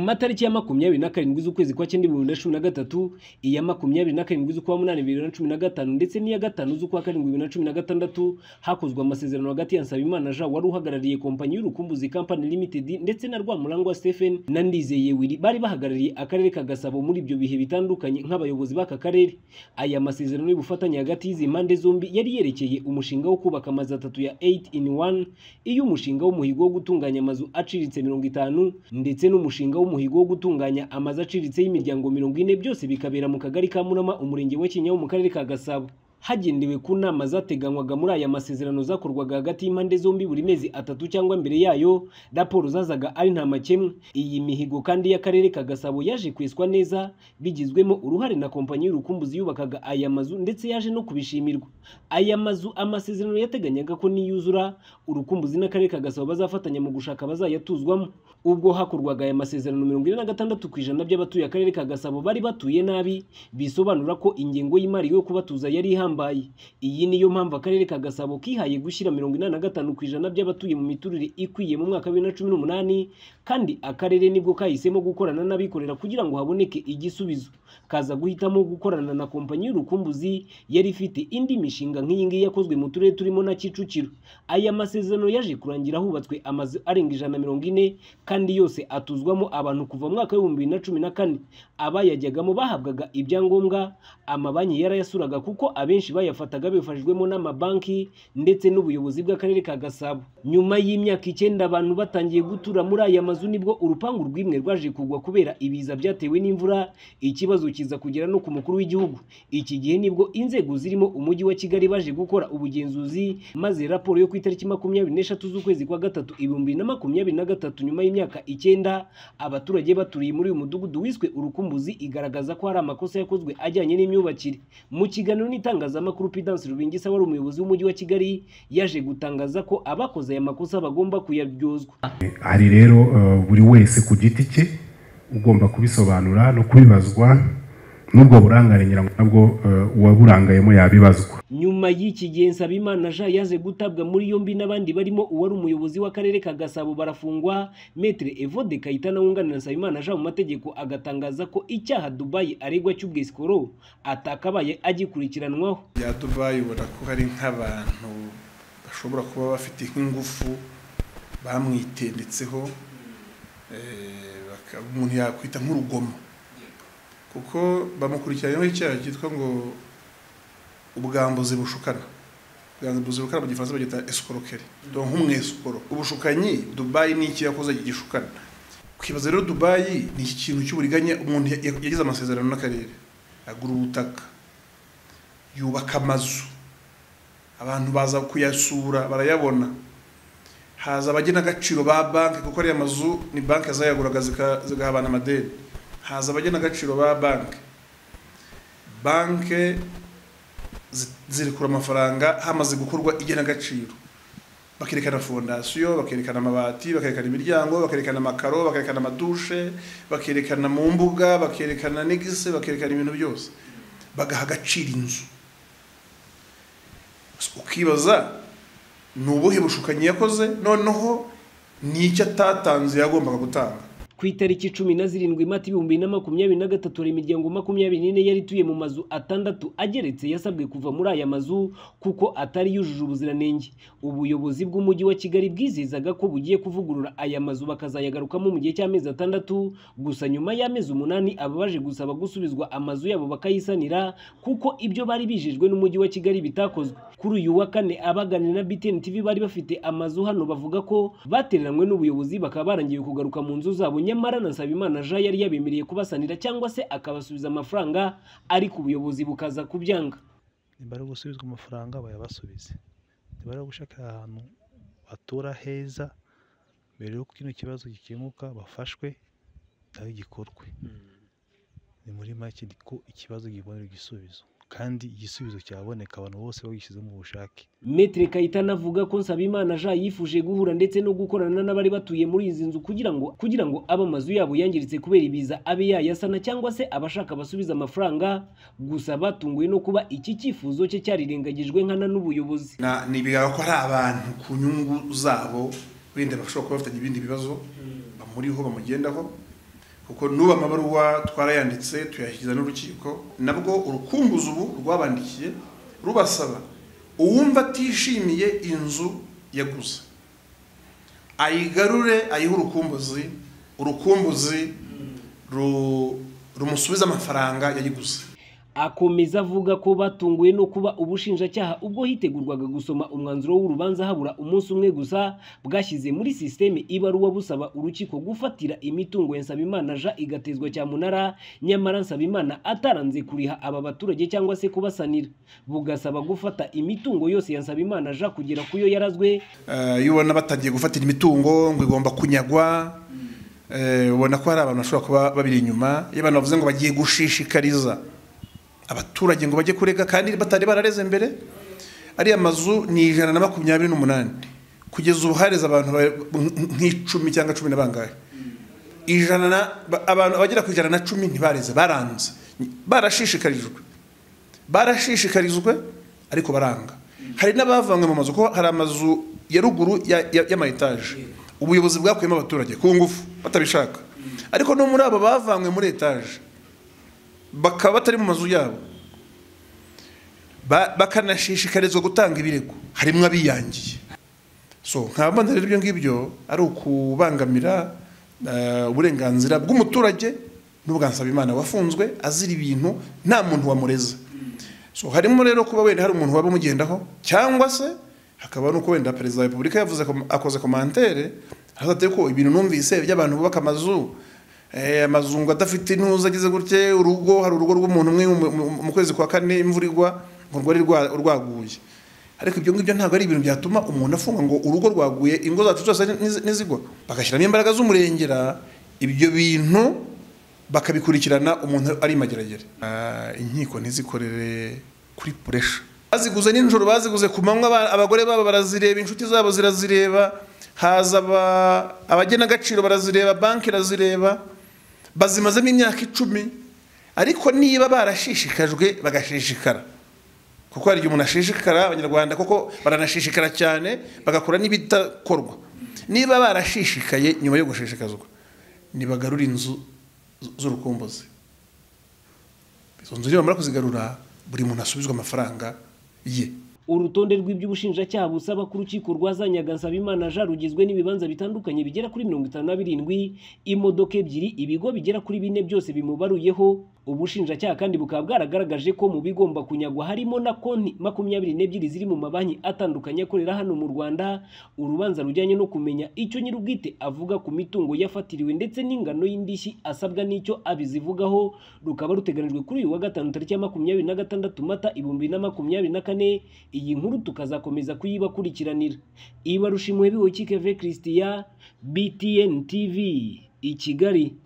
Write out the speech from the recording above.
matariki ya makumyabiri na karindwi z'ukwezi kwa cyenda ibihumbi bibiri na cumi na gatatu iya makumyabiri na karindwi z'ukwa munani bibiri na cumi na gatanu ndetse n'iya gatanu z'ukwa karindwi bibiri na cumi na gatandatu hakozwe amasezerano hagati ya Nsabimana Jean wari uhagarariye kompanyi y'urukumbuzi company limited ndetse na Rwamurangwa Stephen na Ndizeye Willy bari bahagarariye akarere ka Gasabo muri ibyo bihe bitandukanye nk'abayobozi b'aka karere aya masezerano y'ubufatanye hagati y'izi mpande zombi yari yerekeye umushinga wo kubaka amazu atatu ya 8 in 1 iyo umushinga w'umuhigo wo gutunganya amazu aciriritse mirongo itanu ndetse n'umushinga w'umuhigo wo gutunganya amazu aciriritse y'imiryango mirongo ine byose bikabera mu kagari ka Murama umurenge wa Kinyahu mu karere ka Gasabo hagendewe ku nama zateganywaga muri aya masezerano zakorwaga hagati y'impande zombi buri mezi atatu cyangwa mbere yayo raporo zazaga ari nta makemwa iyi mihigo kandi y'akarere ka gasabo yaje kweswa neza bigizwemo uruhare na kompanyi y'urukumbuzi yubakaga aya mazu ndetse yaje no kubishimirwa aya mazu amasezerano yateganyaga ko niyuzura urukumbuzi n'akarere ka gasabo bazafatanya mu gushaka bazayatuzwamo ubwo hakorwaga aya masezerano mirongo ine na gatandatu ku ijana by'abatuye akarere ka gasabo bari batuye nabi bisobanura ko ingengo y'imari yo kubatuza yari ihambaye ihambaye iyi niyo mpamvu akarere ka gasabo kihaye gushyira mirongo inani na gatanu ku ijana by'abatuye mu miturire ikwiye mu mwaka wa bibiri na cumi n'umunani kandi akarere nibwo kahisemo gukorana n'abikorera kugira ngo haboneke igisubizo kaza guhitamo gukorana na kompanyi y'urukumbuzi yari ifite indi mishinga nk'iyi ngiyi yakozwe mu turere turimo na kicukiro aya masezerano yaje kurangira hubatswe amazu arenga ijana na mirongo ine kandi yose atuzwamo abantu kuva mu mwaka w'ibihumbi bibiri na cumi na kane abayajyagamo bahabwaga ibyangombwa amabanki yarayasuraga kuko abenshi benshi bayafataga bifashijwemo n'amabanki ndetse n'ubuyobozi bw'akarere ka Gasabo nyuma y'imyaka icyenda abantu batangiye gutura muri aya mazu nibwo urupangu rw'imwe rwaje kugwa kubera ibiza byatewe n'imvura ikibazo kiza kugera no ku mukuru w'igihugu iki gihe nibwo inzego zirimo umujyi wa Kigali baje gukora ubugenzuzi maze raporo yo ku itariki makumyabiri n'eshatu z'ukwezi kwa gatatu ibihumbi na makumyabiri na gatatu nyuma y'imyaka icyenda abaturage baturiye muri uyu mudugudu wiswe urukumbuzi igaragaza ko hari amakosa yakozwe ajyanye n'imyubakire mu kiganiro n'itangaza itangazamakuru Prudence Rubingisa wari umuyobozi w'umujyi wa Kigali yaje gutangaza ko abakoze aya makosa bagomba kuyaryozwa hari rero buri wese ku giti cye ugomba kubisobanura no kubibazwa n'ubwo burangare ngira ngo nabwo uwaburangayemo yabibazwa nyuma y'iki gihe Nsabimana Jean yaze gutabwa muri yombi n'abandi barimo uwari umuyobozi w'akarere ka Gasabo barafungwa Maître Evode Kayitana wunganira Nsabimana Jean mu mategeko agatangaza ko icyaha Dubai aregwa cy'ubwisikoro atakabaye agikurikiranwaho bya Dubai ubona ko hari nk'abantu bashobora kuba bafite nk'ingufu bamwitendetseho umuntu yakwita nk'urugomo kuko bamukurikiranyweho icyaha cyitwa ngo ubwambuzi bushukana ubwambuzi bushukana mu gifaransa bagita esikorokeri dore nk'umwesikoro ubushukanyi dubayi ni iki yakoze gishukana ukibaza rero dubayi ni iki kintu cy'uburiganya umuntu yagize amasezerano n'akarere agura ubutaka yubaka amazu abantu baza kuyasura barayabona haza abagena agaciro ba banki kuko ariya mazu ni banki zayaguraga zigahabana amadeni haza abagena agaciro ba banki banki zirekura amafaranga hamaze gukorwa igenagaciro bakerekana fondasiyo bakerekana amabati bakerekana imiryango bakerekana amakaro bakerekana amadushe bakerekana mu mbuga bakerekana negise bakerekana ibintu byose bagaha agaciro inzu ukibaza ni ubuhe bushukanyi yakoze noneho ni icyo atatanze yagombaga gutanga ku itariki cumi na zirindwi mata ibihumbi na makumyabiri na gatatu hari imiryango makumyabiri n'ine yari ituye mu mazu atandatu ageretse yasabwe kuva muri aya mazu kuko atari yujuje ubuziranenge ubuyobozi bw'umujyi wa kigali bwizizaga ko bugiye kuvugurura aya mazu bakazayagarukamo mu gihe cy'amezi atandatu gusa nyuma y'amezi umunani aba baje gusaba gusubizwa amazu yabo bakayisanira kuko ibyo bari bijejwe n'umujyi wa kigali bitakozwe kuri uyu wa kane abaganira na BTN TV bari bafite amazu hano bavuga ko batereranwe n'ubuyobozi bakaba barangiye kugaruka mu nzu zabo nyamara na Nsabimana Jean yari yabemereye kubasanira cyangwa se akabasubiza amafaranga ariko ubuyobozi bukaza kubyanga niba ari gusubizwa amafaranga bayabasubize niba ari gushaka ahantu batura heza mbere y'uko kino kibazo gikemuka bafashwe nawe gikorwe ni muri make ko ikibazo gibonera igisubizo kandi igisubizo cyaboneka abantu bose bagishyizemo ubushake Metre Kayitana avuga ko Nsabimana Jean yifuje guhura ndetse no gukorana n'abari batuye muri izi nzu kugira ngo kugira ngo aba mazu yabo yangiritse kubera ibiza abe yayasana cyangwa se abashaka basubiza amafaranga gusa batunguwe no kuba iki cyifuzo cye cyarirengagijwe nkana n'ubuyobozi ntibigaragara ko ari abantu ku nyungu zabo wenda bashobora kuba bafitanye ibindi bibazo bamuriho bamugendaho kuko n'ubu amabaruwa twarayanditse tuyashyikiza n'urukiko nabwo urukunguzi ubu rwabandikiye rubasaba uwumva atishimiye inzu yaguze ayigarure ayihe urukumbuzi urukumbuzi ru- rumusubiza amafaranga yayiguze akomeza avuga ko batunguwe no kuba ubushinjacyaha ubwo hitegurwaga gusoma umwanzuro w'urubanza habura umunsi umwe gusa bwashyize muri sisiteme ibaruwa busaba urukiko gufatira imitungo ya Nsabimana ja igatezwa cyamunara nyamara Nsabimana ataranze kuriha aba baturage cyangwa se kubasanira bugasaba gufata imitungo yose ya Nsabimana ja kugera ku yo yarazwe Eh, iyo ubona batangiye gufatira imitungo ngo igomba kunyagwa eh, ubona ko hari abantu bashobora kuba babiri inyuma iyo abantu bavuze ngo bagiye gushishikariza abaturage ngo bajye kurega kandi batari barareze mbere ariya mazu ni ijana na makumyabiri n'umunani kugeza ubu hareze abantu ba- nk'icumi cyangwa cumi na bangahe ijana na ba- abantu abagera ku ijana na cumi ntibareze baranze barashishikarijwe barashishikarijwe ariko baranga hari n'abavanywe mu mazu kuko hari amazu ya ruguru ya- ya- y'amaetaje ubuyobozi bwakuyemo abaturage ku ngufu batabishaka ariko no muri abo bavanywe muri etaje bakaba batari mu mazu yabo Ba- bakanashishikarizwa gutanga ibirego harimo abiyangiye so nkaba mbona rero ibyo ngibyo ari ukubangamira eh, uburenganzira bw'umuturage n'ubwa Nsabimana wafunzwe azira ibintu nta muntu wamureze so harimo rero kuba wenda hari umuntu waba umugendaho cyangwa se hakaba nuko wenda perezida wa repubulika yavuze kom- akoze komantere azateye ko ibintu numvise by'abantu bubaka amazu eh, amazu ngo adafite intuza agize gutya urugo hari urugo rw'umuntu umwe mu- mu- mu kwezi kwa kane imvura igwa ngo rwari rwa- rwaguye ariko ibyo ngibyo ntabwo ari ibintu byatuma umuntu afunga ngo urugo rwaguye ingo zacu zose nizi- nizigwa bagashyiramo imbaraga z'umurengera ibyo bintu bakabikurikirana umuntu ari mageragere Ah, inkiko ntizikorere kuri puresha baziguze nijoro baziguze ku manywa aba- abagore babo barazireba inshuti zabo zirazireba haza aba- abagenagaciro barazireba banki irazireba bazimazemo imyaka icumi ariko niba barashishikajwe bagashishikara kuko hari igihe umuntu ashishikara abanyarwanda kuko baranashishikara cyane bagakora n'ibitakorwa niba barashishikaye nyuma yo gushishikazwa ntibagarure inzu z- z'urukumbuzi izo nzu nibamara kuzigarura buri muntu asubizwa amafaranga ye urutonde rw'iby'ubushinjacyaha busaba ko urukiko rwazanyaga Nsabimana ja rugizwe n'ibibanza bitandukanye bigera kuri mirongo itanu na birindwi imodoka ebyiri ibigo bigera kuri bine byose bimubaruyeho ubushinjacyaha kandi bukaba bwaragaragaje ko mu bigomba kunyagwa harimo na konti makumyabiri n'ebyiri ziri mu mabanki atandukanye akorera hano mu Rwanda urubanza rujyanye no kumenya icyo nyir'ubwite avuga ku mitungo yafatiriwe ndetse n'ingano y'indishyi asabwa n'icyo abizivugaho rukaba ruteganijwe kuri uyu wa gatanu tariki ya makumyabiri na gatandatu mata ibihumbi bibiri na makumyabiri na kane iyi nkuru tukazakomeza kuyibakurikiranira ibarushimwe biwe kikeve christian btn tv i kigali